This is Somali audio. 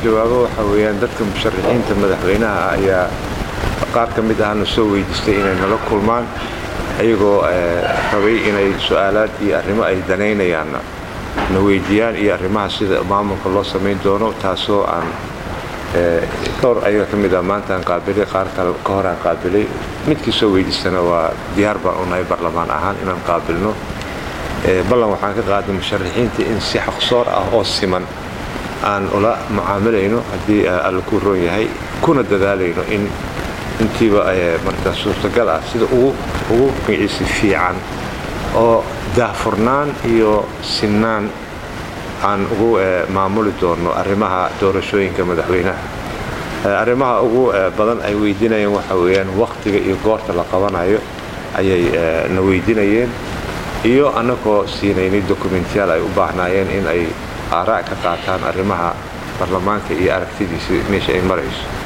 jawaabo waxa weeyaan dadka musharaxiinta madaxweynaha ayaa qaar ka mid ahna soo weydiistay inay nala kulmaan ayagoo rabay inay su-aalaad iyo arrimo ay danaynayaanna na weydiiyaan iyo arrimaha sida maamulka loo samayn doono taasoo aan dhowr ayaga ka mid ah maantaan qaabilay qaar kale ka horaan qaabilay midkii soo weydiistana waa diyaar baan u nahay barlamaan ahaan inaan qaabilno ballan waxaan ka qaaday musharaxiinta in si xaqsoor ah oo siman aan ula mucaamilayno haddii alla ku roon yahay kuna dadaalayno in intiiba marka suurtagal ah sida ugu magiciisi fiican oo daahfurnaan iyo sinnaan aan ugu maamuli doono arrimaha doorashooyinka madaxweynaha arrimaha ugu badan ay weydiinayeen waxa weeyaan wakhtiga iyo goorta la qabanayo ayay na weydiinayeen iyo annagoo siinaynay dokumentiyaal ay u baahnaayeen in ay aaraa' ka qaataan arrimaha baarlamaanka iyo aragtidiisa meesha ay marayso